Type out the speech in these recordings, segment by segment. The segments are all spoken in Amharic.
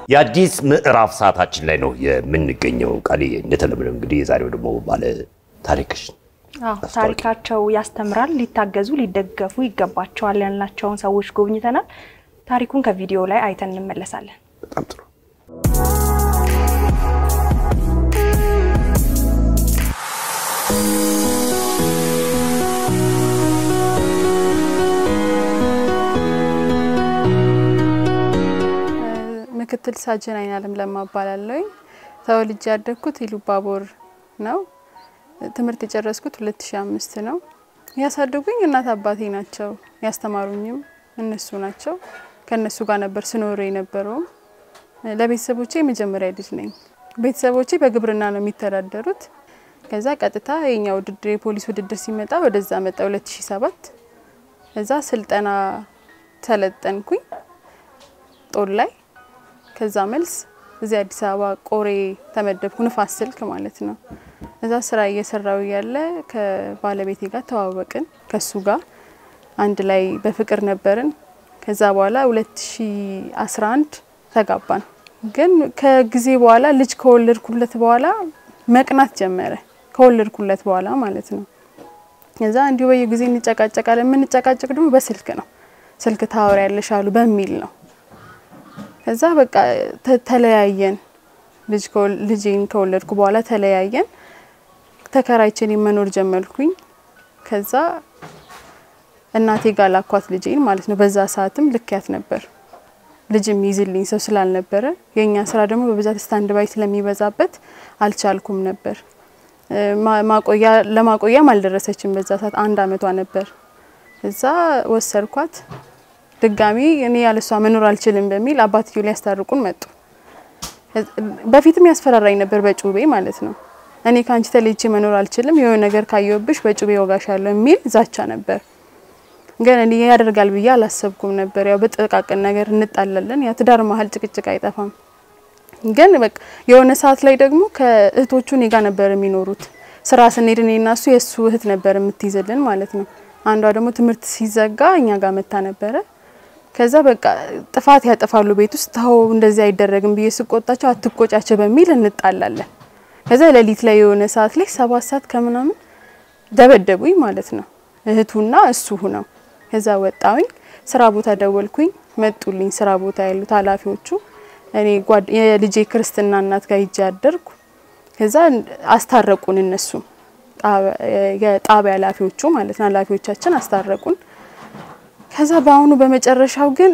የአዲስ ምዕራፍ ሰዓታችን ላይ ነው የምንገኘው። ቃሌ እንደተለመደው እንግዲህ የዛሬው ደግሞ ባለ ታሪክሽ አዎ ታሪካቸው ያስተምራል፣ ሊታገዙ ሊደገፉ ይገባቸዋል ያልናቸውን ሰዎች ጎብኝተናል። ታሪኩን ከቪዲዮ ላይ አይተን እንመለሳለን። በጣም ጥሩ። ምክትል ሳጅን አይናለም ለማ እባላለሁኝ። ተወልጄ ያደግኩት ኢሉባቦር ነው። ትምህርት የጨረስኩት 2005 ነው። ያሳደጉኝ እናት አባቴ ናቸው። ያስተማሩኝም እነሱ ናቸው። ከእነሱ ጋር ነበር ስኖር የነበረውም። ለቤተሰቦቼ የመጀመሪያ ልጅ ነኝ። ቤተሰቦቼ በግብርና ነው የሚተዳደሩት። ከዛ ቀጥታ የኛ ውድድር የፖሊስ ውድድር ሲመጣ ወደዛ መጣ 2007 እዛ ስልጠና ሰለጠንኩኝ ጦር ላይ ከዛ መልስ እዚህ አዲስ አበባ ቆሬ ተመደብኩ። ንፋስ ስልክ ማለት ነው። እዛ ስራ እየሰራው ያለ ከባለቤቴ ጋር ተዋወቅን። ከሱ ጋር አንድ ላይ በፍቅር ነበርን። ከዛ በኋላ 2011 ተጋባን። ግን ከጊዜ በኋላ ልጅ ከወለድኩለት በኋላ መቅናት ጀመረ። ከወለድኩለት በኋላ ማለት ነው። እዛ እንዲሁ በየጊዜ እንጨቃጨቃለን። የምንጨቃጨቅ ደግሞ በስልክ ነው። ስልክ ታወሪያለሽ አሉ በሚል ነው ከዛ በቃ ተለያየን። ልጄን ከወለድኩ በኋላ ተለያየን። ተከራይችን መኖር ጀመርኩኝ። ከዛ እናቴ ጋር ላኳት ልጄን ማለት ነው። በዛ ሰዓትም ልክያት ነበር። ልጅም ይዝልኝ ሰው ስላልነበረ የእኛ ስራ ደግሞ በብዛት ስታንድ ባይ ስለሚበዛበት አልቻልኩም ነበር። ማቆያ ለማቆያም አልደረሰችም። በዛ ሰዓት አንድ አመቷ ነበር። እዛ ወሰድኳት። ድጋሚ እኔ ያለሷ መኖር አልችልም በሚል አባትዮ ሊያስታርቁን መጡ። በፊትም ያስፈራራኝ ነበር በጩቤ ማለት ነው። እኔ ከአንቺ ተለይቼ መኖር አልችልም፣ የሆነ ነገር ካየሁብሽ በጩቤ ወጋሻለሁ የሚል ዛቻ ነበር። ግን እኔ ያደርጋል ብዬ አላሰብኩም ነበር። ያው በጥቃቅን ነገር እንጣላለን። ያ ትዳር መሀል ጭቅጭቅ አይጠፋም። ግን በቃ የሆነ ሰዓት ላይ ደግሞ ከእህቶቹ እኔ ጋር ነበር የሚኖሩት። ስራ ስንሄድ እኔ እና እሱ የእሱ እህት ነበር የምትይዝልን ማለት ነው። አንዷ ደግሞ ትምህርት ሲዘጋ እኛ ጋር መታ ነበረ ከዛ በቃ ጥፋት ያጠፋሉ ቤት ውስጥ ተው እንደዚህ አይደረግም ብዬ ስቆጣቸው አትቆጫቸው በሚል እንጣላለን። ከዛ ሌሊት ላይ የሆነ ሰዓት ላይ ሰባት ሰዓት ከምናምን ደበደቡኝ ማለት ነው እህቱና እሱ ሁነው። ከዛ ወጣውኝ ስራ ቦታ ደወልኩኝ፣ መጡልኝ ስራ ቦታ ያሉት ኃላፊዎቹ። እኔ የልጄ ክርስትና እናት ጋር ሂጄ አደርኩ። ከዛ አስታረቁን እነሱ የጣቢያ ኃላፊዎቹ ማለት ነው ኃላፊዎቻችን አስታረቁን። ከዛ በአሁኑ በመጨረሻው ግን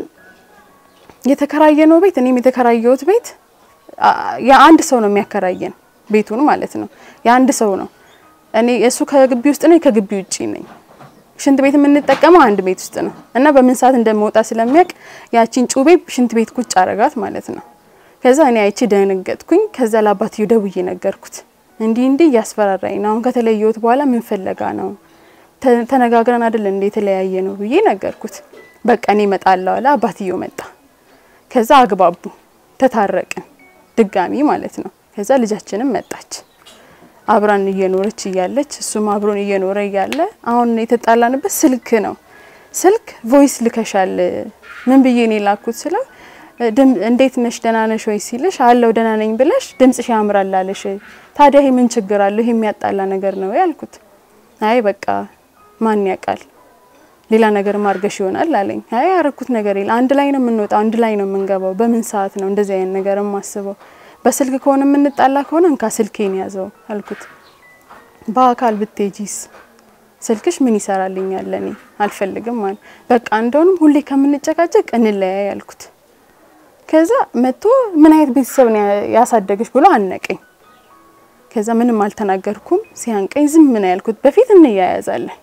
የተከራየነው ቤት እኔም የተከራየሁት ቤት የአንድ ሰው ነው የሚያከራየን ቤቱን ማለት ነው። የአንድ ሰው ነው። እኔ እሱ ከግቢ ውስጥ ነው፣ ከግቢ ውጪ ነኝ። ሽንት ቤት የምንጠቀመው አንድ ቤት ውስጥ ነው እና በምን ሰዓት እንደመውጣ ስለሚያውቅ ያቺን ጩቤ ሽንት ቤት ቁጭ አረጋት ማለት ነው። ከዛ እኔ አይቼ ደነገጥኩኝ። ከዛ ለአባትዮ ደውዬ ነገርኩት። እንዲህ እንዲህ እያስፈራራኝ ነው። አሁን ከተለየሁት በኋላ ምን ፈለጋ ነው ተነጋግረን አይደል እንደ የተለያየ ነው ብዬ ነገርኩት። በቃ እኔ እመጣለሁ አለ። አባትዮ መጣ። ከዛ አግባቡ፣ ተታረቅን ድጋሚ ማለት ነው። ከዛ ልጃችንም መጣች። አብራን እየኖረች እያለች እሱም አብሮን እየኖረ እያለ አሁን የተጣላንበት ስልክ ነው። ስልክ ቮይስ ልከሻል ምን ብዬ ነው የላኩት ስለው እንዴት ነሽ ደህና ነሽ ወይ ሲልሽ አለው ደህና ነኝ ብለሽ ድምጽሽ ያምራል አለሽ። ታዲያ ይሄ ምን ችግር አለው? ይሄ የሚያጣላ ነገር ነው ያልኩት። አይ በቃ ማን ያውቃል ሌላ ነገር ማርገሽ ይሆናል አለኝ። አይ ያረኩት ነገር የለ አንድ ላይ ነው የምንወጣው፣ አንድ ላይ ነው የምንገባው። በምን ሰዓት ነው እንደዚህ አይነት ነገር የማስበው? በስልክ ከሆነ የምንጣላ ከሆነ እንካ ስልኬን ያዘው አልኩት። በአካል ብትጂስ ስልክሽ ምን ይሰራልኛል? ለኔ አልፈልግም ማለት በቃ እንደውንም ሁሌ ከምንጨቃጨቅ እንለያይ አልኩት። ከዛ መጥቶ ምን አይነት ቤተሰብ ነው ያሳደገሽ ብሎ አነቀኝ። ከዛ ምንም አልተናገርኩም። ሲያንቀኝ ዝም ምን ያልኩት በፊት እንያያዛለን፣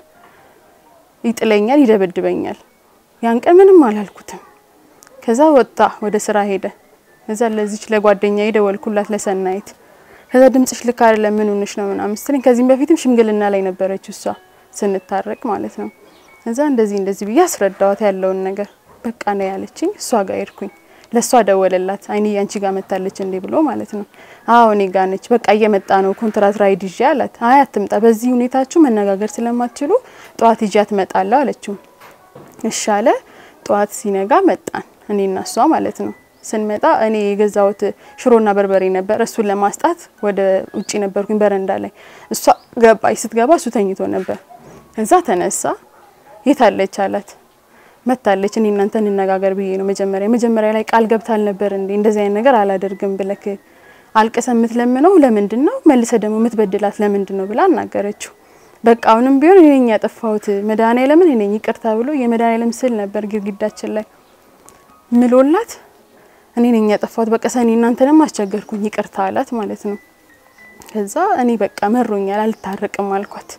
ይጥለኛል፣ ይደበድበኛል። ያን ቀን ምንም አላልኩትም። ከዛ ወጣ ወደ ስራ ሄደ። ከዛ ለዚች ለጓደኛ ደወልኩላት ለሰናይት። ከዛ ድምጽሽ ልክ አይደለም ምን ሆነሽ ነው ምናምን ስትለኝ ከዚህም በፊትም ሽምግልና ላይ ነበረች እሷ ስንታረቅ ማለት ነው። ከዛ እንደዚህ እንደዚህ ብዬ አስረዳዋት ያለውን ነገር በቃ ነው ያለችኝ። እሷ ጋር ሄድኩኝ። ለእሷ ደወለላት። አይኔ ያንቺ ጋር መታለች እንዴ ብሎ ማለት ነው። አዎ እኔ ጋር ነች። በቃ እየመጣ ነው ኮንትራት ራይድ ይዤ አላት። አይ አትምጣ፣ በዚህ ሁኔታችሁ መነጋገር ስለማትችሉ ጠዋት ይዤ አትመጣለሁ አለችው። እሺ አለ። ጠዋት ሲነጋ መጣን እኔና እሷ ማለት ነው። ስንመጣ እኔ የገዛሁት ሽሮና በርበሬ ነበር። እሱን ለማስጣት ወደ ውጪ ነበርኩኝ በረንዳ ላይ። እሷ ገባች። ስትገባ እሱ ተኝቶ ነበር። እዛ ተነሳ። የታለች አላት። መታለች። እኔ እናንተ እንነጋገር ብዬ ነው መጀመሪያ መጀመሪያ ላይ ቃል ገብታል ነበር እንዴ እንደዚህ አይነት ነገር አላደርግም ብለክ አልቀሰ የምትለምነው ለምንድን ነው መልሰ ደግሞ የምትበድላት ለምንድን ነው ብላ አናገረችው። በቃ አሁንም ቢሆን እኔ ነኝ ያጠፋሁት መድኃኒዓለምን እኔ ነኝ ይቅርታ ብሎ የመድኃኒዓለም ስዕል ነበር ግድግዳችን ላይ ምሎላት እኔ ነኝ ያጠፋሁት በቃ ሰኔ እናንተንም አስቸገርኩኝ ይቅርታ አላት ማለት ነው። ከዛ እኔ በቃ መሮኛል አልታረቅም አልኳት።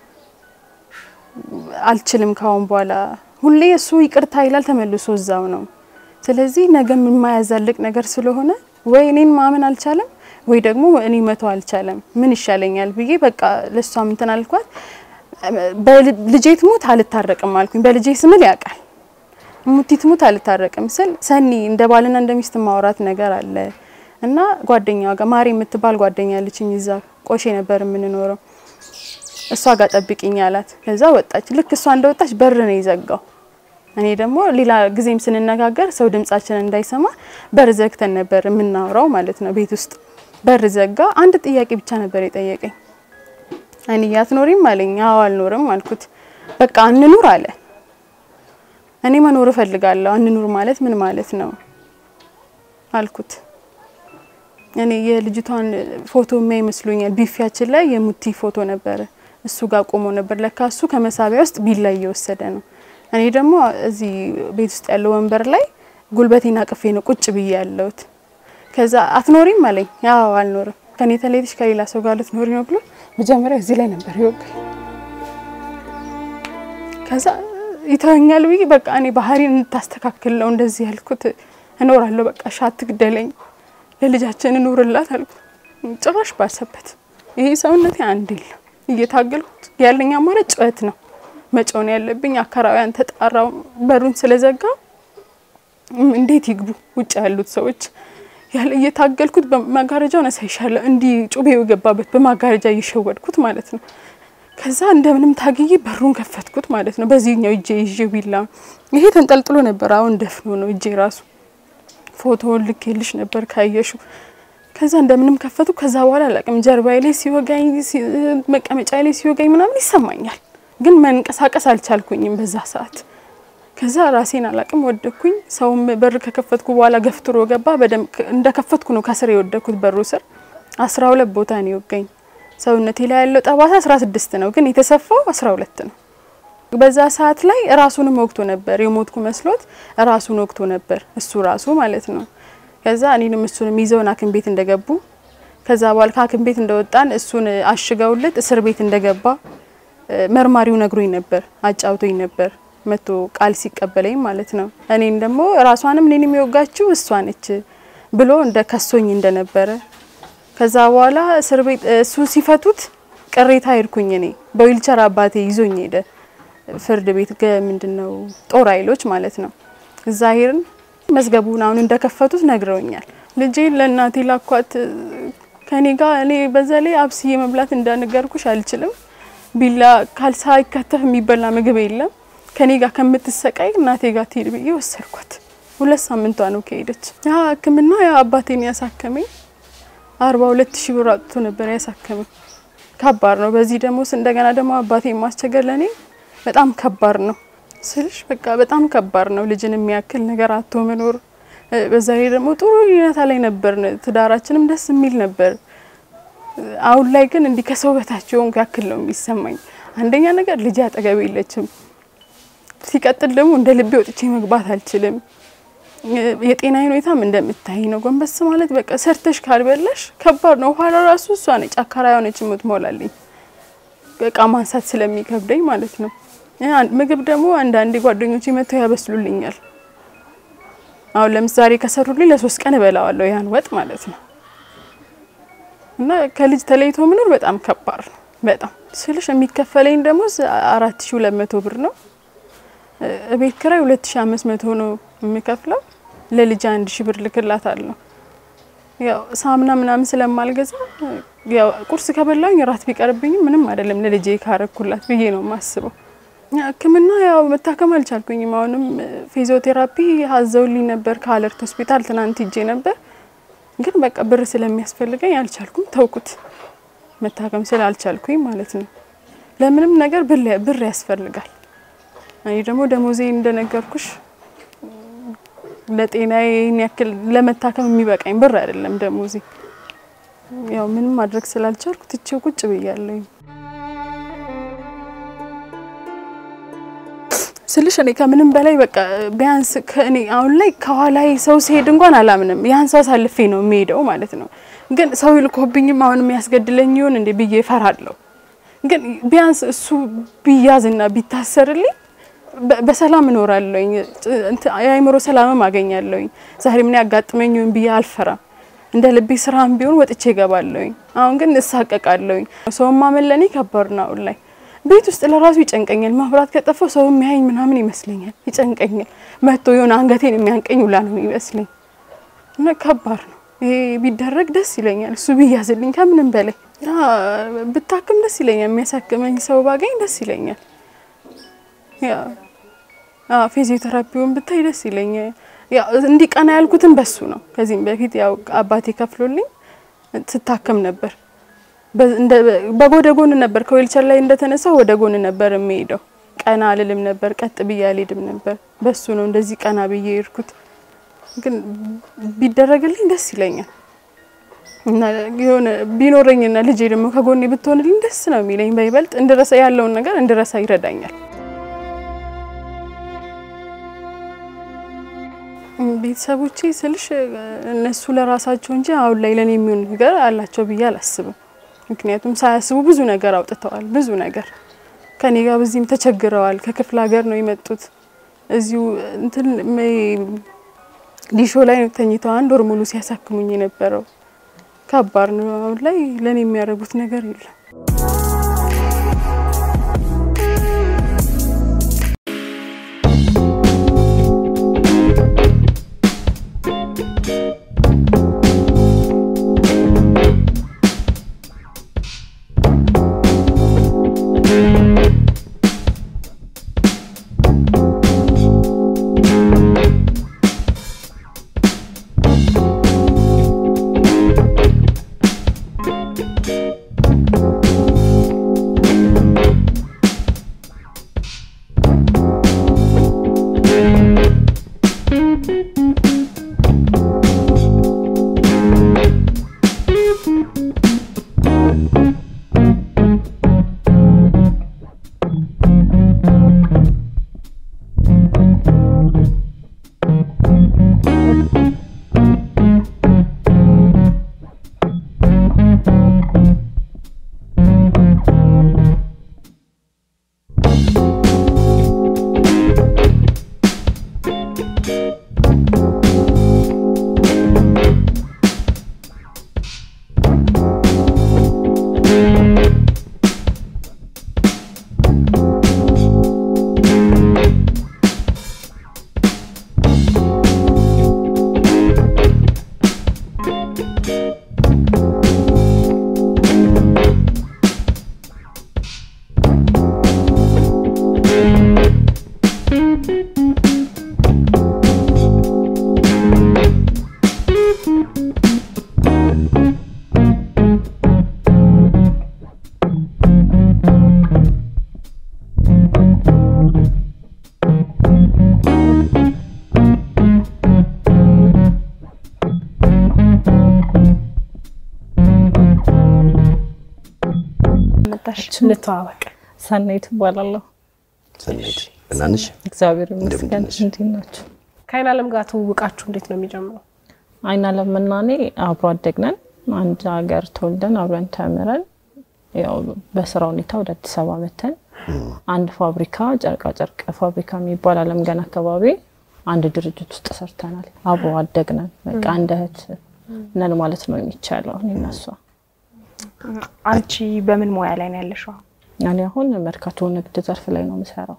አልችልም ካሁን በኋላ ሁሌ እሱ ይቅርታ ይላል ተመልሶ እዛው ነው። ስለዚህ ነገም የማያዛልቅ ነገር ስለሆነ ወይ እኔን ማመን አልቻለም ወይ ደግሞ እኔ መተው አልቻለም። ምን ይሻለኛል ብዬ በቃ ለሷ እንትን አልኳት። በልጄ ትሙት አልታረቅም አልኩኝ። በልጄ ስምል ያውቃል ሙቲ ትሙት አልታረቅም ስል ሰኒ እንደ ባልና እንደ ሚስት ማውራት ነገር አለ እና ጓደኛዋ ጋር ማሪ የምትባል ጓደኛ አለችኝ። እዛ ቆሼ ነበር የምንኖረው። እሷ ጋር ጠብቂኝ አላት። ከዛ ወጣች። ልክ እሷ እንደወጣች በር ነው የዘጋው። እኔ ደግሞ ሌላ ጊዜም ስንነጋገር ሰው ድምጻችን እንዳይሰማ በር ዘግተን ነበር የምናወራው ማለት ነው። ቤት ውስጥ በር ዘጋ። አንድ ጥያቄ ብቻ ነበር የጠየቀኝ። እኔ አትኖሪም አለኝ። አዎ አልኖርም አልኩት። በቃ አንኑር አለ። እኔ መኖር እፈልጋለሁ። አንኑር ማለት ምን ማለት ነው አልኩት። እኔ የልጅቷን ፎቶ የሚያይ ይመስሉኛል። ቢፊያችን ላይ የሙቲ ፎቶ ነበረ። እሱ ጋር ቆሞ ነበር። ለካ እሱ ከመሳቢያ ውስጥ ቢላ እየወሰደ ነው። እኔ ደግሞ እዚህ ቤት ውስጥ ያለው ወንበር ላይ ጉልበቴን አቅፌ ነው ቁጭ ብዬ ያለሁት። ከዛ አትኖሪም አለኝ። ያው አልኖርም። ከኔ ተለይተሽ ከሌላ ሰው ጋር ልትኖሪ ነው ብሎ መጀመሪያ እዚህ ላይ ነበር ይወጋኝ። ከዛ ይተወኛል ብዬ በቃ እኔ ባህሪን እንታስተካክል ነው እንደዚህ ያልኩት። እኖራለሁ በቃ ሻት ግደለኝ ለልጃችን እኖርላት አልኩት። ጭራሽ ባሰበት። ይሄ ሰውነቴ አንድ የለም እየታገልኩት ያለኝ አማራጭ ጩኸት ነው መጮን ያለብኝ። አካባቢያን ተጣራው በሩን ስለዘጋ እንዴት ይግቡ ውጭ ያሉት ሰዎች ያለ እየታገልኩት በማጋረጃው ነሳይሻለሁ እንዲህ ጩቤ የገባበት በማጋረጃ እየሸወድኩት ማለት ነው። ከዛ እንደምንም ታግዬ በሩን ከፈትኩት ማለት ነው። በዚህኛው እጄ ይዤ ቢላ ይሄ ተንጠልጥሎ ነበር። አሁን ደፍኖ ነው እጄ ራሱ ፎቶውን ልኬልሽ ነበር ካየሹ። ከዛ እንደምንም ከፈቱ። ከዛ በኋላ አላቅም ጀርባዬ ላይ ሲወጋኝ፣ መቀመጫ ላይ ሲወጋኝ ምናምን ይሰማኛል፣ ግን መንቀሳቀስ አልቻልኩኝም በዛ ሰዓት። ከዛ ራሴን አላቅም ወደኩኝ። ሰውም በር ከከፈትኩ በኋላ ገፍትሮ ገባ። በደንብ እንደከፈትኩ ነው ከስር የወደኩት በሩ ስር። አስራ ሁለት ቦታ ነው የወጋኝ። ሰውነቴ ላይ ያለው ጠባሳ አስራ ስድስት ነው፣ ግን የተሰፋው አስራ ሁለት ነው። በዛ ሰዓት ላይ ራሱንም ወቅቶ ነበር የሞትኩ መስሎት ራሱን ወቅቶ ነበር እሱ ራሱ ማለት ነው። ከዛ እኔንም እሱንም ይዘውን ሐኪም ቤት እንደገቡ ከዛ በኋላ ከሐኪም ቤት እንደወጣን እሱን አሽገውለት እስር ቤት እንደገባ መርማሪው ነግሮኝ ነበር፣ አጫውቶኝ ነበር መቶ ቃል ሲቀበለኝ ማለት ነው። እኔም ደግሞ ራሷንም እኔን የሚወጋችው እሷ ነች ብሎ እንደ ከሶኝ እንደነበረ ከዛ በኋላ እስር ቤት እሱ ሲፈቱት ቅሬታ ሄድኩኝ እኔ በዊልቸር አባቴ ይዞኝ ሄደ ፍርድ ቤት ምንድነው ጦር ኃይሎች ማለት ነው። እዛ ሄርን መዝገቡን አሁን እንደከፈቱት ነግረውኛል። ልጄ ለእናቴ ላኳት ከኔ ጋር እኔ በዛ ላይ አብስዬ መብላት እንዳነገርኩሽ አልችልም። ቢላ ካልሳ ይከተፍ የሚበላ ምግብ የለም። ከኔ ጋር ከምትሰቃይ እናቴ ጋር ትሄድ ብዬ ወሰድኳት። ሁለት ሳምንቷ ነው ከሄደች። ያ ሕክምና ያ አባቴን ያሳከመኝ አርባ ሁለት ሺህ ብር አጥቶ ነበር ያሳከመኝ። ከባድ ነው። በዚህ ደግሞ እንደገና ደግሞ አባቴን ማስቸገር ለእኔ በጣም ከባድ ነው ስልሽ በቃ በጣም ከባድ ነው። ልጅን የሚያክል ነገር አቶ መኖር። በዛ ላይ ደግሞ ጥሩ ሁኔታ ላይ ነበር፣ ትዳራችንም ደስ የሚል ነበር። አሁን ላይ ግን እንዲህ ከሰው በታች የሆንኩ ያክል ነው የሚሰማኝ። አንደኛ ነገር ልጅ አጠገቤ የለችም። ሲቀጥል ደግሞ እንደ ልቤ ወጥቼ መግባት አልችልም። የጤና ሁኔታም እንደምታይ ነው። ጎንበስ ማለት በቃ ሰርተሽ ካልበላሽ ከባድ ነው። ኋላ ራሱ እሷ ነች አካራ የሆነች የምትሞላልኝ እቃ ማንሳት ስለሚከብደኝ ማለት ነው። ምግብ ደግሞ አንዳንዴ ጓደኞች መጥተው ያበስሉልኛል። አሁን ለምሳሌ ከሰሩልኝ ለሶስት ቀን እበላዋለሁ ያን ወጥ ማለት ነው። እና ከልጅ ተለይቶ መኖር በጣም ከባድ ነው። በጣም ስልሽ የሚከፈለኝ ደግሞ አራት ሺ ሁለት መቶ ብር ነው። ቤት ኪራይ ሁለት ሺ አምስት መቶ ነው የምከፍለው። ለልጅ አንድ ሺ ብር ልክላት አለሁ። ያው ሳምና ምናምን ስለማልገዛ ያው ቁርስ ከበላኝ ራት ቢቀርብኝም ምንም አይደለም ለልጄ ካረኩላት ብዬ ነው የማስበው። ሕክምና ያው መታከም አልቻልኩኝም። አሁንም ፊዚዮቴራፒ አዘውልኝ ነበር ከአለርት ሆስፒታል ትናንት ሂጄ ነበር። ግን በቃ ብር ስለሚያስፈልገኝ አልቻልኩም፣ ተውኩት። መታከም ስላልቻልኩኝ ማለት ነው። ለምንም ነገር ብር ያስፈልጋል። እኔ ደግሞ ደሞዜ እንደነገርኩሽ ለጤናዬ ይህን ያክል ለመታከም የሚበቃኝ ብር አይደለም ደሞዜ። ያው ምንም ማድረግ ስላልቻልኩ ትቼው ቁጭ ብያለሁኝ። ስልሽ እኔ ከምንም በላይ በቃ ቢያንስ ከእኔ አሁን ላይ ከኋላዬ ሰው ሲሄድ እንኳን አላምንም። ያን ሰው አሳልፌ ነው የሚሄደው ማለት ነው። ግን ሰው ይልኮብኝም አሁን የሚያስገድለኝ ይሆን እንዴ ብዬ እፈራለሁ። ግን ቢያንስ እሱ ቢያዝና ቢታሰርልኝ በሰላም እኖራለሁኝ። የአእምሮ ሰላምም አገኛለሁኝ። ዛሬ ምን ያጋጥመኝ ይሆን ብዬ አልፈራም። እንደ ልቤ ስራም ቢሆን ወጥቼ እገባለሁኝ። አሁን ግን እሳቀቃለሁኝ። ሰውን ማመን ለእኔ ከባድ ነው አሁን ላይ ቤት ውስጥ ለራሱ ይጨንቀኛል። መብራት ከጠፋው ሰው የሚያየኝ ምናምን ይመስለኛል፣ ይጨንቀኛል። መጥቶ የሆነ አንገቴን የሚያንቀኝ ውላ ነው ይመስለኝ እና ከባድ ነው። ይሄ ቢደረግ ደስ ይለኛል። እሱ ቢያዝልኝ ከምንም በላይ ብታክም ደስ ይለኛል። የሚያሳክመኝ ሰው ባገኝ ደስ ይለኛል። ፊዚዮቴራፒውን ብታይ ደስ ይለኛል። እንዲቀና ያልኩትን በሱ ነው። ከዚህም በፊት ያው አባቴ ከፍሎልኝ ስታከም ነበር በጎደ ጎን ነበር። ከዌልቸር ላይ እንደተነሳው ወደ ጎን ነበር የሚሄደው። ቀና አልልም ነበር፣ ቀጥ ብዬ አልሄድም ነበር። በሱ ነው እንደዚህ ቀና ብዬ የሄድኩት። ግን ቢደረግልኝ ደስ ይለኛል እና የሆነ ቢኖረኝና ልጄ ደግሞ ከጎኔ ብትሆንልኝ ደስ ነው የሚለኝ። በይበልጥ እንድረሳ ያለውን ነገር እንድረሳ ይረዳኛል። ቤተሰቦቼ ስልሽ እነሱ ለራሳቸው እንጂ አሁን ላይ ለኔ የሚሆን ነገር አላቸው ብዬ አላስብም። ምክንያቱም ሳያስቡ ብዙ ነገር አውጥተዋል። ብዙ ነገር ከኔ ጋር በዚህም ተቸግረዋል። ከክፍለ ሀገር ነው የመጡት። እዚሁ እንትን ሊሾ ላይ ተኝተው አንድ ወር ሙሉ ሲያሳክሙኝ የነበረው ከባድ ነው። አሁን ላይ ለኔ የሚያደርጉት ነገር የለም። እንተዋወቅ። ሰናይት እባላለሁ። ሰናይት ደህና ነሽ? እግዚአብሔር ይመስገን። እንደምን ነሽ? እንዴት ናቸው? ከአይን አለም ጋር ትውውቃችሁ እንዴት ነው የሚጀምረው? አይን አለምና እኔ አብሮ አደግነን አንድ ሀገር ተወልደን አብረን ተምረን ያው በስራ ሁኔታ ወደ አዲስ አበባ መተን አንድ ፋብሪካ ጨርቃ ጨርቅ ፋብሪካ የሚባል አለም ገና አካባቢ አንድ ድርጅት ውስጥ ሰርተናል። አብሮ አደግነን በቃ አንድ እህት ነን ማለት ነው የሚቻለው እኔ እና እሷ። አንቺ በምን ሙያ ላይ ነው ያለሽው? እኔ አሁን መርካቶ ንግድ ዘርፍ ላይ ነው የምሰራው።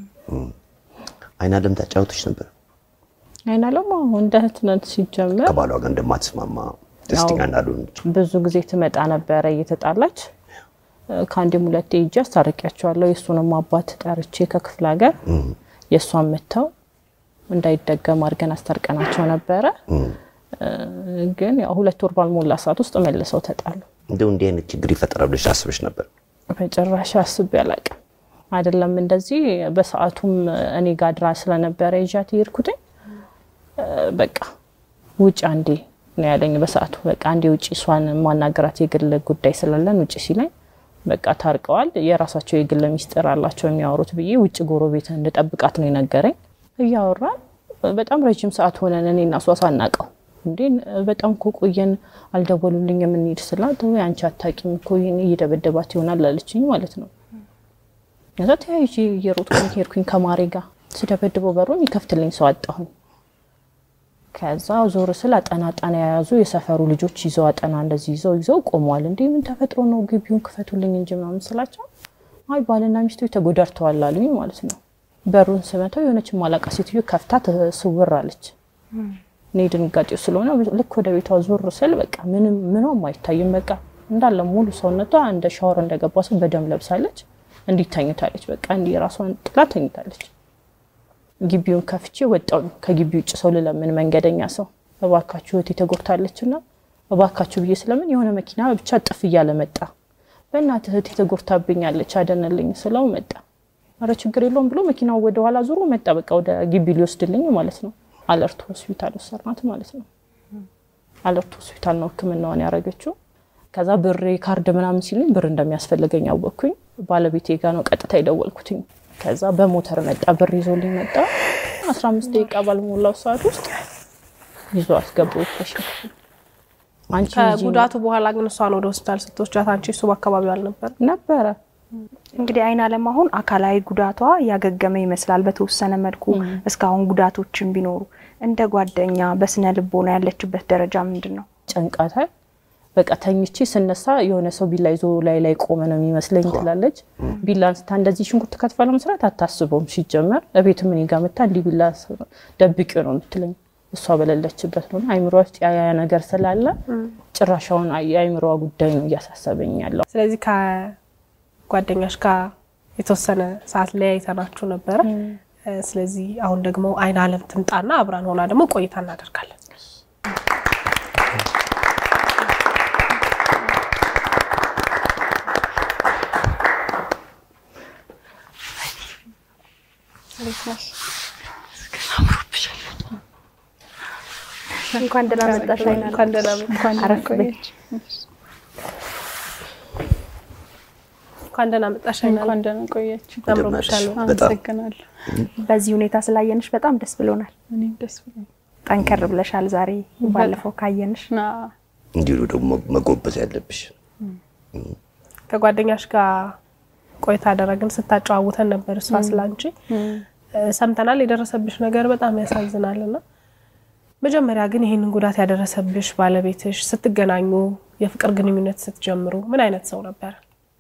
አይን አለም ታጫውቶች ነበር አይን አለም አሁን እንደ እህት ነን ሲጀመር ከባሏ ጋር እንደማትስማማ ደስተኛ እንዳልሆነች ብዙ ጊዜ ትመጣ ነበረ እየተጣላች ከአንዴም ሁለቴ ሄጄ አስታርቂያቸዋለሁ። የእሱንም አባት ጠርቼ ከክፍለ ሀገር የእሷን መጥተው እንዳይደገም አድርገን አስታርቀናቸው ነበረ። ግን ያው ሁለት ወር ባልሞላ ሰዓት ውስጥ መልሰው ተጣሉ። እንደው እንዲህ አይነት ችግር ይፈጠራል ብለሽ አስበሽ ነበር? በጭራሽ አስቤ አላቅም። አይደለም እንደዚህ በሰዓቱም እኔ ጋር ድራ ስለነበረ ይዣት የሄድኩትኝ በቃ ውጭ አንዴ ነው ያለኝ በሰዓቱ። በቃ አንዴ ውጭ እሷን ማናገራት የግል ጉዳይ ስላለን ውጭ ሲለኝ በቃ ታርቀዋል፣ የራሳቸው የግል ሚስጥር አላቸው የሚያወሩት ብዬ ውጭ ጎረቤት እንድጠብቃት ነው የነገረኝ። እያወራን በጣም ረጅም ሰዓት ሆነን እኔ እና እሷ ሳናቀው እንዴ በጣም እኮ ቆየን፣ አልደወሉልኝ የምንሄድ ስላት ወይ አንቺ አታውቂም እኮ ይሄን እየደበደባት ይሆናል አለችኝ ማለት ነው። ከዛ ተያይዤ እየሮጥኩኝ ሄድኩኝ ከማሬ ጋር ስደበድበው በሩን ይከፍትልኝ ሰው አጣሁኝ። ከዛ ዞር ስል አጠና አጠና የያዙ የሰፈሩ ልጆች ይዘው አጠና እንደዚህ ይዘው ይዘው ቆመዋል። እንዴ ምን ተፈጥሮ ነው ግቢውን ክፈቱልኝ እንጂ ምናምን ስላቸው አይ ባልና ሚስቶች ተጎዳድተዋል አሉኝ ማለት ነው። በሩን ስመታው የሆነች ማላቃ ሴትዮ ከፍታ ተስውር አለች። እኔ ድንጋጤው ስለሆነ ልክ ወደ ቤቷ ዞር ስል በቃ ምንም ምኗም አይታይም። በቃ እንዳለ ሙሉ ሰውነቷ እንደ ሻወር እንደገባ ሰው በደም ለብሳለች። እንዲህ ተኝታለች። በቃ እንዲህ ራሷን ጥላ ተኝታለች። ግቢውን ከፍቼ ወጣው። ከግቢ ውጭ ሰው ልለምን መንገደኛ ሰው እባካችሁ እህቴ ተጎድታለች እና እባካችሁ ብዬ ስለምን የሆነ መኪና ብቻ ጥፍ እያለ መጣ። በእናትህ እህቴ ተጎድታብኛለች አደነልኝ ስለው መጣ። ኧረ ችግር የለውም ብሎ መኪናው ወደ ኋላ ዞሮ መጣ። በቃ ወደ ግቢ ሊወስድልኝ ማለት ነው። አለርት ሆስፒታል ወሰድናት ማለት ነው። አለርት ሆስፒታል ነው ሕክምናዋን ያደረገችው። ከዛ ብሬ ካርድ ምናምን ሲሉኝ ብር እንደሚያስፈልገኝ አወቅኩኝ። ባለቤቴ ጋ ነው ቀጥታ የደወልኩትኝ። ከዛ በሞተር መጣ፣ ብር ይዞልኝ መጣ። አስራ አምስት ደቂቃ ባልሞላው ሰዓት ውስጥ ይዞ አስገቡ። አንቺ ከጉዳቱ በኋላ ግን እሷን ወደ ሆስፒታል ስትወስዳት አንቺ እሱ በአካባቢው አልነበር? ነበረ እንግዲህ አይን አለም አሁን አካላዊ ጉዳቷ ያገገመ ይመስላል በተወሰነ መልኩ። እስካሁን ጉዳቶችን ቢኖሩ እንደ ጓደኛ በስነ ልቦና ያለችበት ደረጃ ምንድን ነው? ጨንቃታል። በቃ ተኝቼ ስነሳ የሆነ ሰው ቢላ ይዞ ላይ ላይ ቆመ ነው የሚመስለኝ ትላለች። ቢላ አንስታ እንደዚህ ሽንኩርት ከትፋ ለመስራት አታስበውም። ሲጀመር እቤት ምን ጋ መታ እንዲህ ቢላ ደብቂው ነው የምትለኝ። እሷ በሌለችበት ነው አይምሮ ውስጥ ያ ያ ነገር ስላለ ጭራሻውን የአይምሮዋ ጉዳይ ነው እያሳሰበኝ ያለው። ስለዚህ ከጓደኛሽ ጋር የተወሰነ ሰዓት ለያይተናችሁ ነበረ። ስለዚህ አሁን ደግሞ አይን አለም ትምጣና አብራን ሆና ደግሞ ቆይታ እናደርጋለን። እንኳን ደህና መጣሽ አይን አለም። እንኳን ደህና መጣሽ። አረፍ በይ። እንኳን ደህና መጣሽ አይን አለም። እንኳን ደህና ቆያችሁ። አምሮብሻል። በጣም አመሰግናለሁ። በዚህ ሁኔታ ስላየንሽ በጣም ደስ ብሎናል። እኔም ደስ ብሎኛል። ጠንከር ብለሻል ዛሬ ባለፈው ካየንሽ። እና እንዲሁ ደግሞ መጎበዝ ያለብሽ ከጓደኛሽ ጋር ቆይታ አደረግን። ስታጨዋውተን ነበር እሷ ስላንቺ ሰምተናል። የደረሰብሽ ነገር በጣም ያሳዝናል እና መጀመሪያ ግን ይህንን ጉዳት ያደረሰብሽ ባለቤትሽ ስትገናኙ የፍቅር ግንኙነት ስትጀምሩ ምን አይነት ሰው ነበር?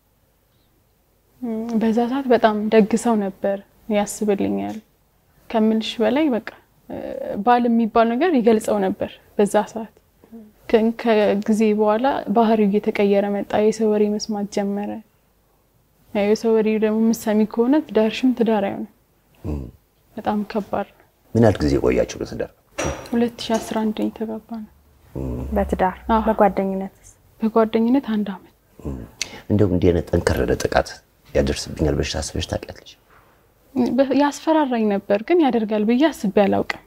ም፣ በዛ ሰዓት በጣም ደግ ሰው ነበር። ያስብልኛል ከምልሽ በላይ በቃ እ፣ ባል የሚባል ነገር ይገልጸው ነበር በዛ ሰዓት። ከ- ከጊዜ በኋላ ባህሪው እየተቀየረ መጣ። የሰው ወሬ መስማት ጀመረ። ያው የሰው ወሬ ደግሞ ምሰሚ ከሆነ ትዳርሽም ትዳር አይሆንም። በጣም ከባድ ነው። ምን ያህል ጊዜ ቆያችሁ በትዳር? 2011 ነው የተጋባ ነው። በትዳር አዎ። በጓደኝነትስ? በጓደኝነት አንድ አመት እንደው እንዲህ አይነት ጠንከር ያለ ጥቃት ያደርስብኛል ብለሽ ታስበሽ ታውቂያለሽ? በ- ያስፈራራኝ ነበር፣ ግን ያደርጋል ብዬ አስቤ አላውቅም።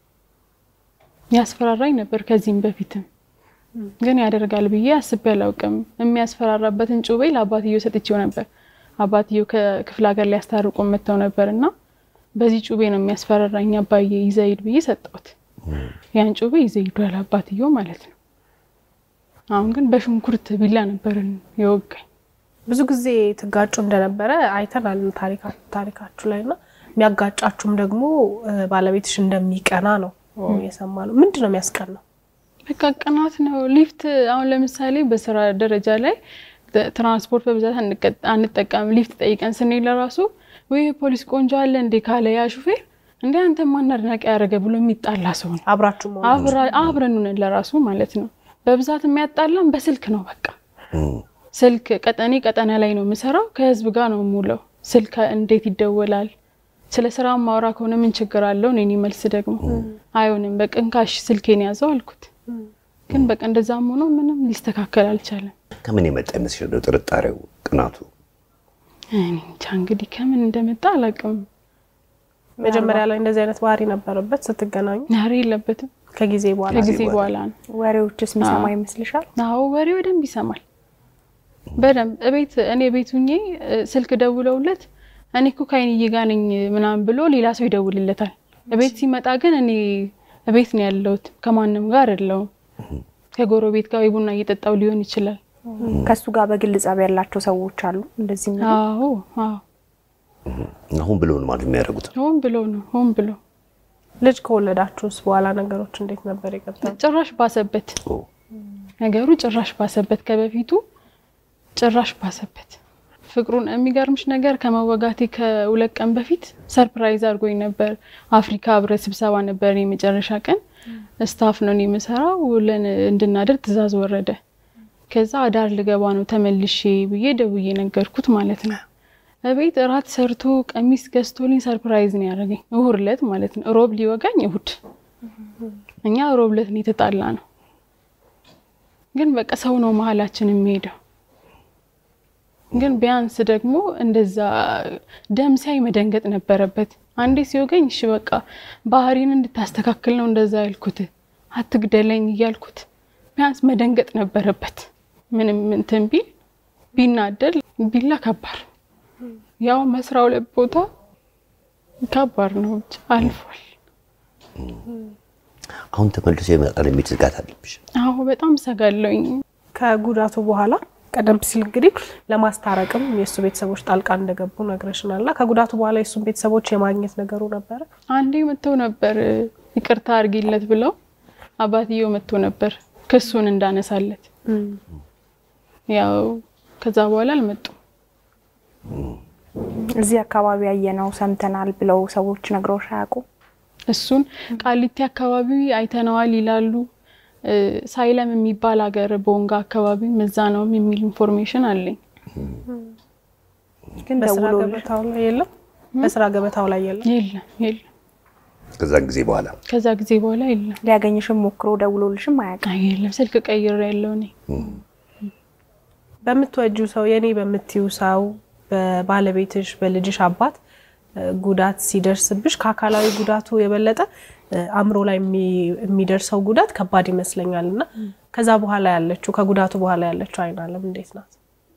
ያስፈራራኝ ነበር ከዚህም በፊትም ግን ያደርጋል ብዬ አስቤ አላውቅም። የሚያስፈራራበትን ጩቤ ለአባትየው ሰጥቼው ነበር። አባትየው ከክፍለ ሀገር ሊያስታርቁ መጥተው ነበር እና በዚህ ጩቤ ነው የሚያስፈራራኝ አባዬ ይዘህ ሂድ ብዬ ሰጠሁት። ያን ጩቤ ይዘህ ሂዷል አባትየው ማለት ነው። አሁን ግን በሽንኩርት ቢላ ነበር የወጋኝ። ብዙ ጊዜ ትጋጩ እንደነበረ አይተናል ታሪካ- ታሪካችሁ ላይ እና የሚያጋጫችሁም ደግሞ እ፣ ባለቤትሽ እንደሚቀና ነው የሰማ ነው። ምንድን ነው የሚያስቀናው? በቃ ቅናት ነው። ሊፍት አሁን ለምሳሌ በስራ ደረጃ ላይ ተ- ትራንስፖርት በብዛት አንቀ- አንጠቀምም። ሊፍት ጠይቀን ስንሄድ ለራሱ ወይ ፖሊስ ቆንጆ አለ እንዴ ካለ ያ ሹፌር እንዴ አንተ ማን አድናቂ ያደረገ ብሎ የሚጣላ ሰው ነው። አብራችሁ መሆን አብራ- አብረን ሆነን ለራሱ ማለት ነው። በብዛት የሚያጣላን በስልክ ነው። በቃ ስልክ ቀጠኔ ቀጠና ላይ ነው የምሰራው። ከህዝብ ጋር ነው የምውለው። ስልክ እንዴት ይደወላል? ስለ ስራ ማውራ ከሆነ ምን ችግር አለው? እኔ መልስ ደግሞ አይሆንም፣ በቃ እንካሽ ስልኬን ያዘው አልኩት። ግን በቃ እንደዛም ሆኖ ምንም ሊስተካከል አልቻለም። ከምን የመጣ ይመስልሻል ነው ጥርጣሬው፣ ቅናቱ? እኔ እንጃ እንግዲህ ከምን እንደመጣ አላውቅም። መጀመሪያ ላይ እንደዚህ አይነት ባህሪ ነበረበት ስትገናኙ? ኧረ የለበትም። ከጊዜ በኋላ ከጊዜ በኋላ ነው። ወሬዎችስ የሚሰማ ይመስልሻል? አዎ ወሬ በደንብ ይሰማል። በደንብ እቤት እኔ ቤት ሁኜ እ፣ ስልክ ደውለውለት እኔ እኮ ከአይንዬ ጋር ነኝ ምናምን ብሎ ሌላ ሰው ይደውልለታል። እቤት ሲመጣ ግን እኔ እቤት ነው ያለሁት ከማንም ጋር አይደለሁም። ከጎረቤት ጋር ወይ ቡና እየጠጣው ሊሆን ይችላል። ከሱ ጋር በግል ጸብ ያላቸው ሰዎች አሉ እንደዚህ የሚሉ? አዎ አዎ፣ አሁን ብሎ ነው ማለት የሚያደርጉት። ሆን ብሎ ነው ሆን ብሎ ልጅ ከወለዳችሁስ በኋላ ነገሮች እንዴት ነበር የቀጠሉ? ጭራሽ ባሰበት ኦ፣ ነገሩ ጭራሽ ባሰበት፣ ከበፊቱ ጭራሽ ባሰበት። ፍቅሩን የሚገርምሽ ነገር ከመወጋቴ ከሁለት ቀን በፊት ሰርፕራይዝ አድርጎኝ ነበር። አፍሪካ ህብረት ስብሰባ ነበር የመጨረሻ ቀን። ስታፍ ነው እኔ የምሰራው። ውለን እንድናደር ትዕዛዝ ወረደ። ከዛ አዳር ልገባ ነው ተመልሼ ብዬ ደውዬ ነገርኩት ማለት ነው። እቤት እራት ሰርቶ ቀሚስ ገዝቶልኝ ሰርፕራይዝ ነው ያደረገኝ። እሁድ ዕለት ማለት ነው። ሮብ ሊወጋኝ እሁድ። እኛ ሮብ ዕለት ነው የተጣላ ነው። ግን በቃ ሰው ነው መሀላችን የሚሄደው ግን ቢያንስ ደግሞ እንደዛ ደም ሲያይ መደንገጥ ነበረበት። አንዴ ሲወገኝ እሺ በቃ ባህሪን እንድታስተካክል ነው እንደዛ ያልኩት፣ አትግደለኝ እያልኩት ቢያንስ መደንገጥ ነበረበት። ምንም እንትን ቢል ቢናደል ቢላ ከባድ ያው መስራው ሁለት ቦታ ከባድ ነው። ብቻ አልፏል። አሁን ተመልሶ ይመጣል የሚል ስጋት አለብሽ? አሁ በጣም ሰጋለኝ። ከጉዳቱ በኋላ ቀደም ሲል እንግዲህ ለማስታረቅም የእሱ ቤተሰቦች ጣልቃ እንደገቡ ነግረሽናል። እና ከጉዳቱ በኋላ የእሱን ቤተሰቦች የማግኘት ነገሩ ነበረ? አንዴ መጥተው ነበር ይቅርታ አድርጊለት ብለው አባትየው መጥቶ ነበር ክሱን እንዳነሳለት። ያው ከዛ በኋላ አልመጡም። እዚህ አካባቢ ያየነው ሰምተናል ብለው ሰዎች ነግረውሽ አያውቁም? እሱን ቃሊቲ አካባቢ አይተነዋል ይላሉ። እ፣ ሳይለም የሚባል ሀገር ቦንጋ አካባቢ መዛ ነውም የሚል ኢንፎርሜሽን አለኝ። ግን በስራ ደውሎልሽ ገበታው ላይ የለም። በስራ ገበታው ላይ የለም። የለም የለም፣ ከዛን ጊዜ በኋላ ከዛ ጊዜ በኋላ የለም። ሊያገኝሽም ሞክሮ ደውሎልሽም አያውቅም? አይ የለም፣ ስልክ ቀይሬ ያለው እኔ በምትወጁ ሰው የኔ በምትዩ ሰው በባለቤትሽ በልጅሽ አባት እ፣ ጉዳት ሲደርስብሽ ከአካላዊ ጉዳቱ የበለጠ እ፣ አእምሮ ላይ የሚ- የሚደርሰው ጉዳት ከባድ ይመስለኛል እና ከዛ በኋላ ያለችው ከጉዳቱ በኋላ ያለችው አይን አለም እንዴት ናት?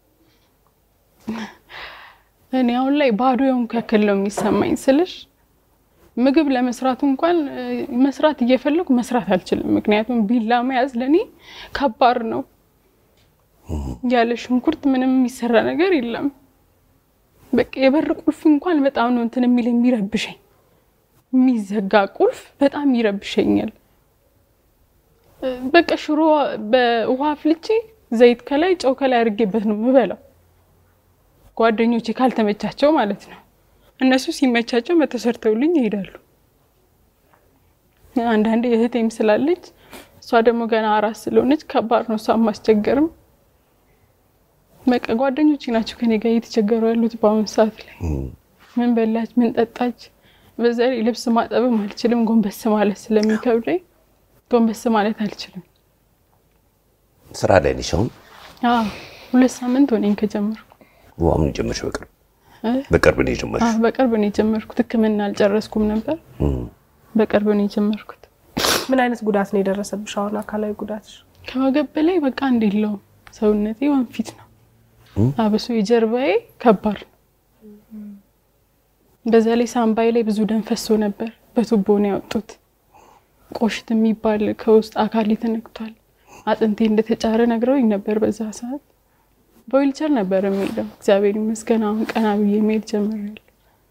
እኔ አሁን ላይ ባዶ የሆንኩ ያክል ነው የሚሰማኝ ስልሽ ምግብ ለመስራቱ እንኳን እ፣ መስራት እየፈለጉ መስራት አልችልም። ምክንያቱም ቢላ መያዝ ለእኔ ከባድ ነው። ያለ ሽንኩርት ምንም የሚሰራ ነገር የለም። በቃ የበር ቁልፍ እንኳን በጣም ነው እንትን የሚል የሚረብሸኝ። የሚዘጋ ቁልፍ በጣም ይረብሸኛል። እ፣ በቃ ሽሮ በውሃ አፍልቼ ዘይት ከላይ ጨው ከላይ አድርጌበት ነው የምበላው። ጓደኞቼ ካልተመቻቸው ማለት ነው። እነሱ ሲመቻቸው መተሰርተውልኝ ይሄዳሉ። አንዳንዴ እህቴም ስላለች እሷ ደግሞ ገና አራስ ስለሆነች ከባድ ነው እሷ ማስቸገርም። በቃ ጓደኞቼ ናቸው ከኔ ጋር እየተቸገሩ ያሉት በአሁኑ ሰዓት ላይ። ምን በላች፣ ምን ጠጣች። በዛ ላይ ልብስ ማጠብም አልችልም፣ ጎንበስ ማለት ስለሚከብደኝ ጎንበስ ማለት አልችልም። ስራ ላይ ነሽ አሁን? አዎ ሁለት ሳምንት ሆነኝ ከጀመርኩ። አሁን ጀመርሽ? በቅርብ እ? በቅርብ ነው የጀመርሽ? አዎ በቅርብ ነው የጀመርኩት። ሕክምና አልጨረስኩም ነበር። በቅርብ ነው የጀመርኩት። ምን አይነት ጉዳት ነው የደረሰብሽ? አሁን አካላዊ ጉዳትሽ ከወገብ በላይ በቃ አንድ የለውም። ሰውነቴ ወንፊት ነው። አብሶ የጀርባዬ ከባድ ነው። በዛ ላይ ሳምባዬ ላይ ብዙ ደም ፈሶ ነበር። በቱቦ ነው ያወጡት። ቆሽት የሚባል ከውስጥ አካሌ ተነክቷል። አጥንቴ እንደተጫረ ነግረውኝ ነበር። በዛ ሰዓት በዊልቸር ነበር የሚሄደው። እግዚአብሔር ይመስገን አሁን ቀና ብዬ መሄድ ጀምሬያለሁ።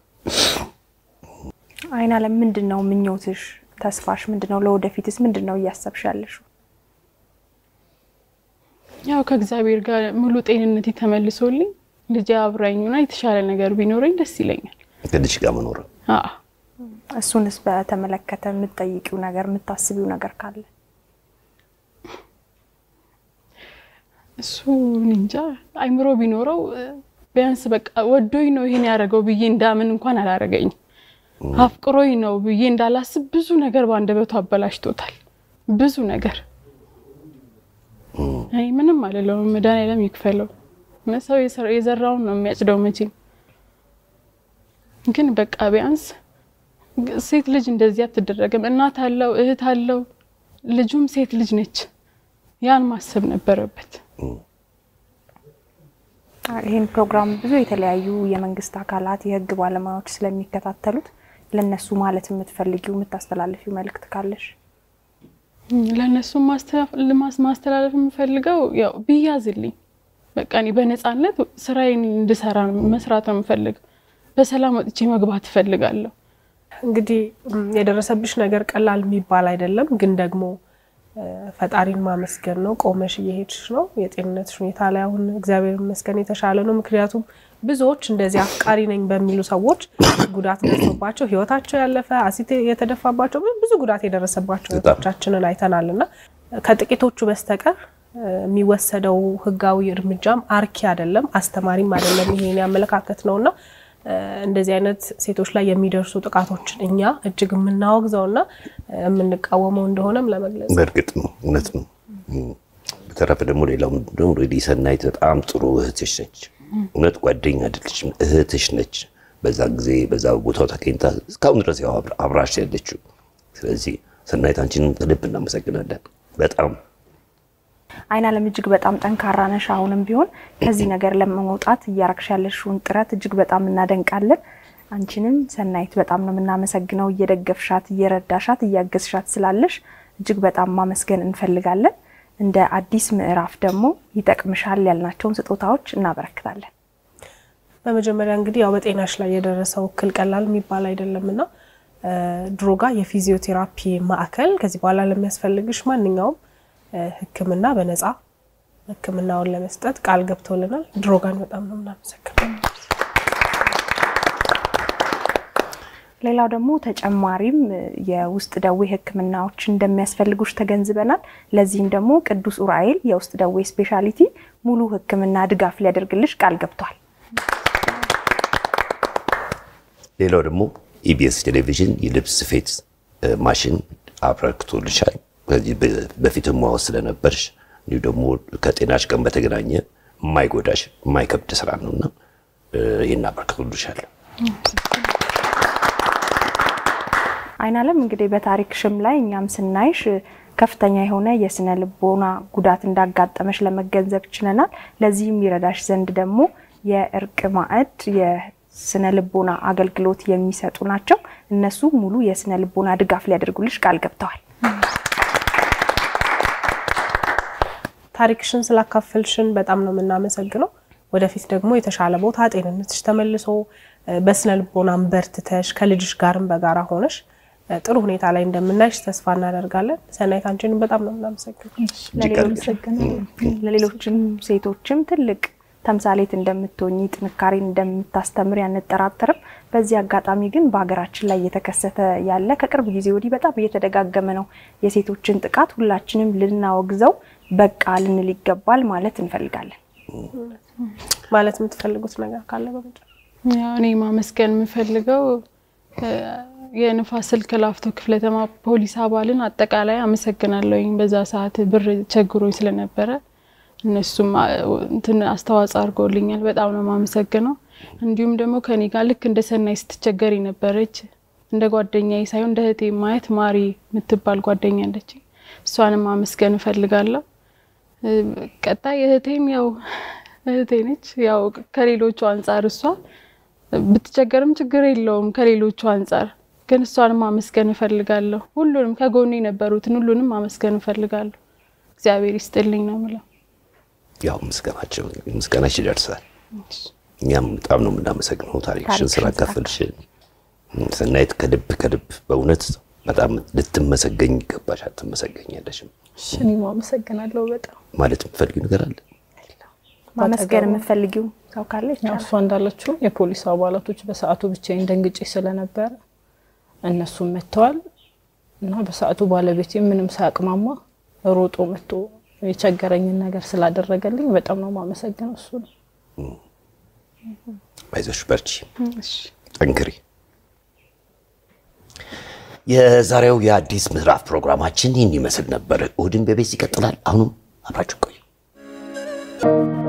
አይን አለም ምንድን ነው ምኞትሽ? ተስፋሽ ምንድን ነው? ለወደፊትስ ምንድን ነው እያሰብሽ ያለሽው? ያው ከእግዚአብሔር ጋር ሙሉ ጤንነት ተመልሶልኝ ልጄ አብራኝና የተሻለ ነገር ቢኖረኝ ደስ ይለኛል። ከልጅ ጋር መኖር አዎ እሱንስ በተመለከተ የምትጠይቂው ነገር የምታስቢው ነገር ካለ እሱ እኔ እንጃ አይምሮ ቢኖረው እ፣ ቢያንስ በቃ ወዶኝ ነው ይሄን ያደረገው ብዬ እንዳምን እንኳን አላረገኝም። አፍቅሮኝ ነው ብዬ እንዳላስብ ብዙ ነገር በአንደበቱ አበላሽቶታል። ብዙ ነገር እኔ ምንም አልለውም። መድኃኒዓለም ይክፈለው። ሰው የሰራ- የዘራውን ነው የሚያጭደው መቼም። ግን በቃ ቢያንስ ሴት ልጅ እንደዚህ አትደረግም። እናት አለው፣ እህት አለው፣ ልጁም ሴት ልጅ ነች። ያን ማሰብ ነበረበት። ይህን ፕሮግራም ብዙ የተለያዩ የመንግስት አካላት የህግ ባለሙያዎች ስለሚከታተሉት ለነሱ ማለት የምትፈልጊው የምታስተላልፊው መልእክት ካለሽ? ለእነሱ ማስተላለፍ የምፈልገው ያው ቢያዝልኝ በቃ እኔ በነፃነት ስራዬን እንድሰራ መስራት ነው የምፈልገው። በሰላም ወጥቼ መግባት እፈልጋለሁ። እንግዲህ ም፣ የደረሰብሽ ነገር ቀላል የሚባል አይደለም፣ ግን ደግሞ እ፣ ፈጣሪን ማመስገን ነው። ቆመሽ እየሄድሽ ነው። የጤንነትሽ ሁኔታ ላይ አሁን እግዚአብሔር ይመስገን የተሻለ ነው። ምክንያቱም ብዙዎች እንደዚህ አፍቃሪ ነኝ በሚሉ ሰዎች ጉዳት ደርሶባቸው ህይወታቸው ያለፈ አሲድ የተደፋባቸው ብዙ ጉዳት የደረሰባቸው በጣም። እህቶቻችንን አይተናል እና ከጥቂቶቹ በስተቀር እ፣ የሚወሰደው ህጋዊ እርምጃም አርኪ አይደለም፣ አስተማሪም አይደለም። ይሄን ያመለካከት ነው እና እ፣ እንደዚህ አይነት ሴቶች ላይ የሚደርሱ ጥቃቶችን እኛ እጅግ የምናወግዘውና እ፣ የምንቃወመው እንደሆነም ለመግለጽ ነው። በእርግጥ ነው፣ እውነት ነው። እም። በተረፈ ደግሞ ሌላው ምንድን ነው ሬዲ ሰናይት በጣም ጥሩ እህትሽ ነች። እውነት ጓደኛ አይደለችም፣ እህትሽ ነች። በዛ ጊዜ በዛ ቦታው ተገኝታ እስካሁን ድረስ ያው አብራ- አብራሽ ያለችው። ስለዚህ ሰናይት አንቺንም ከልብ እናመሰግናለን በጣም አይናለም እጅግ በጣም ጠንካራ ነሽ። አሁንም ቢሆን ከዚህ ነገር ለመውጣት እያረግሽ ያለሽውን ጥረት እጅግ በጣም እናደንቃለን። አንቺንም ሰናይት በጣም ነው የምናመሰግነው። እየደገፍሻት፣ እየረዳሻት፣ እያገዝሻት ስላለሽ እጅግ በጣም ማመስገን እንፈልጋለን። እንደ አዲስ ምዕራፍ ደግሞ ይጠቅምሻል ያልናቸውን ስጦታዎች እናበረክታለን። በመጀመሪያ እንግዲህ ያው በጤናሽ ላይ የደረሰው እክል ቀላል የሚባል አይደለም እና እ፣ ድሮጋ የፊዚዮቴራፒ ማዕከል ከዚህ በኋላ ለሚያስፈልግሽ ማንኛውም እ፣ ሕክምና በነፃ ሕክምናውን ለመስጠት ቃል ገብቶልናል። ድሮጋን በጣም ነው የምናመሰግነው። ሌላው ደግሞ ተጨማሪም የውስጥ ደዌ ህክምናዎች እንደሚያስፈልጉሽ ተገንዝበናል። ለዚህም ደግሞ ቅዱስ ኡራኤል የውስጥ ደዌ ስፔሻሊቲ ሙሉ ህክምና ድጋፍ ሊያደርግልሽ ቃል ገብቷል። ሌላው ደግሞ ኢቢኤስ ቴሌቪዥን የልብስ ስፌት እ፣ ማሽን አበርክቶልሻል። ከዚህ በ- በፊትም ማወቅ ስለነበርሽ እንዲሁ ደግሞ ከጤናሽ ቀን በተገናኘ የማይጎዳሽ የማይከብድ ስራ ነውና እ፣ ይህን አበርክቶልሻል። አይናለም እንግዲህ በታሪክ ሽም ላይ እኛም ስናይሽ ከፍተኛ የሆነ የስነ ልቦና ጉዳት እንዳጋጠመሽ ለመገንዘብ ችለናል። ለዚህም ይረዳሽ ዘንድ ደግሞ የእርቅ ማዕድ የስነ ልቦና አገልግሎት የሚሰጡ ናቸው። እነሱ ሙሉ የስነ ልቦና ድጋፍ ሊያደርጉልሽ ቃል ገብተዋል። ታሪክሽን ስላካፈልሽን በጣም ነው የምናመሰግነው። ወደፊት ደግሞ የተሻለ ቦታ ጤንነትሽ ተመልሶ እ፣ በስነ ልቦናም በርትተሽ ከልጅሽ ጋርም በጋራ ሆነሽ እ፣ ጥሩ ሁኔታ ላይ እንደምናይሽ ተስፋ እናደርጋለን። ሰናይት አንቺንም በጣም ነው የምናመሰግነው። እጅግ አድርገን ለሌሎችም ሴቶችም ትልቅ ተምሳሌት እንደምትሆኚ ጥንካሬን እንደምታስተምር አንጠራጠርም። በዚህ አጋጣሚ ግን በሀገራችን ላይ እየተከሰተ ያለ ከቅርብ ጊዜ ወዲህ በጣም እየተደጋገመ ነው የሴቶችን ጥቃት ሁላችንም ልናወግዘው በቃ ልንል ይገባል ማለት እንፈልጋለን። ማለት የምትፈልጉት ነገር ካለ በመጨረሻ ያው እኔ ማመስገን የምፈልገው እ፣ የንፋስ ስልክ ላፍቶ ክፍለ ከተማ ፖሊስ አባልን አጠቃላይ አመሰግናለሁኝ። በዛ ሰዓት ብር ቸግሮኝ ስለነበረ እነሱም አ- እንትን አስተዋጽኦ አድርገውልኛል። በጣም ነው የማመሰግነው። እንዲሁም ደግሞ ከኔ ጋር ልክ እንደ ሰናይ ስትቸገር ነበረች እንደ ጓደኛዬ ሳይሆን እንደ እህቴ ማየት ማሪ የምትባል ጓደኛ አለች። እሷንም ማመስገን እፈልጋለሁ። እ፣ ቀጣይ እህቴም ያው እህቴ ነች። ያው ከሌሎቹ አንጻር እሷ ብትቸገርም ችግር የለውም ከሌሎቹ አንጻር ግን እሷንም ማመስገን እፈልጋለሁ። ሁሉንም ከጎኑ የነበሩትን ሁሉንም ማመስገን እፈልጋለሁ። እግዚአብሔር ይስጥልኝ ነው የምለው። ያው ምስጋናቸው ምስጋናሽ ይደርሳል። እኛም በጣም ነው የምናመሰግነው ታሪክሽን ታሪክሽን ስላካፈልሽ። ሰናይት ከልብ ከልብ በእውነት በጣም ልትመሰገኝ ይገባሽ። አትመሰገኛለሽም እኔም አመሰግናለሁ በጣም ማለት የምትፈልጊው ነገር አለ? ማመስገን የምትፈልጊው ሰው ካለ ያው ይቻላል። እሷ እንዳለችው የፖሊስ አባላቶች በሰዓቱ ብቻዬን ደንግጬ ስለነበረ እነሱም መጥተዋል እና በሰዓቱ ባለቤቴ ምንም ሳያቅማማ ሮጦ መጥቶ የቸገረኝን ነገር ስላደረገልኝ በጣም ነው የማመሰግነው እሱ ነው። አይዞሽ፣ በርቺ፣ ጠንክሪ። የዛሬው የአዲስ ምዕራፍ ፕሮግራማችን ይህን ይመስል ነበር። እሁድን በቤት ይቀጥላል። አሁንም አብራችሁ ቆዩ።